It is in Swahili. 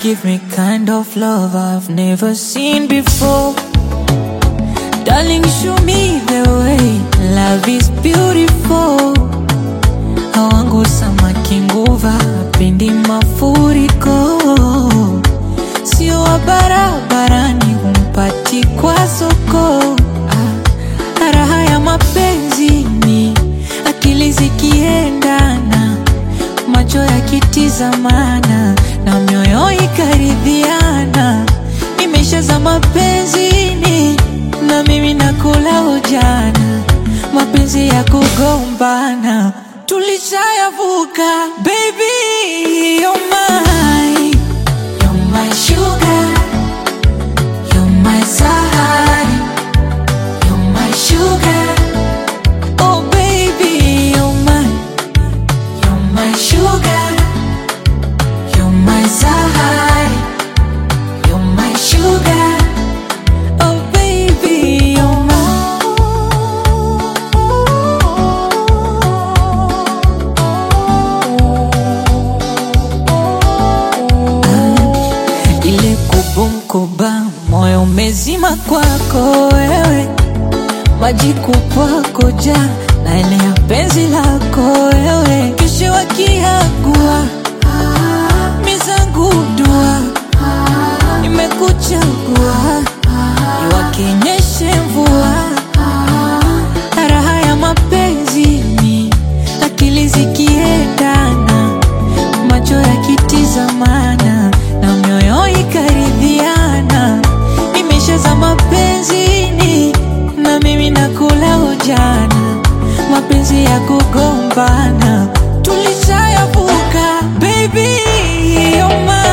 give me kind of love I've never seen before. Darling, show me the way. Love is beautiful. Hawangu samaki nguva, pendi mafuriko. Sio wa barabarani, humpati kwa soko. Ah, raha ya mapenzi ni akili zikiendana, macho yakitizamana na mioyo ikaridhiana. Nimeshaza mapenzini na mimi nakula ujana, mapenzi ya kugombana tulishayavuka. Baby, you're mine, you're my sugar, you're my sahari, you're my sugar. Oh baby, you're mine, you're my sugar, you're my sahari, you're my sugar. Oh baby, you're mine. Ile kubumkuba moyo umezima kwako wewe, maji kupwako ja na ile ya penzi lako wewe, kesho wakiagua mizangu dua nimekuchagua iwakenyeshe mvua raha ya mapenzi ni akili zikiendana macho yakitizamana na mioyo ikaridhiana nimeshaza mapenzini na mimi nakula ujana mapenzi ya kugombana tulishayavuka baby you're mine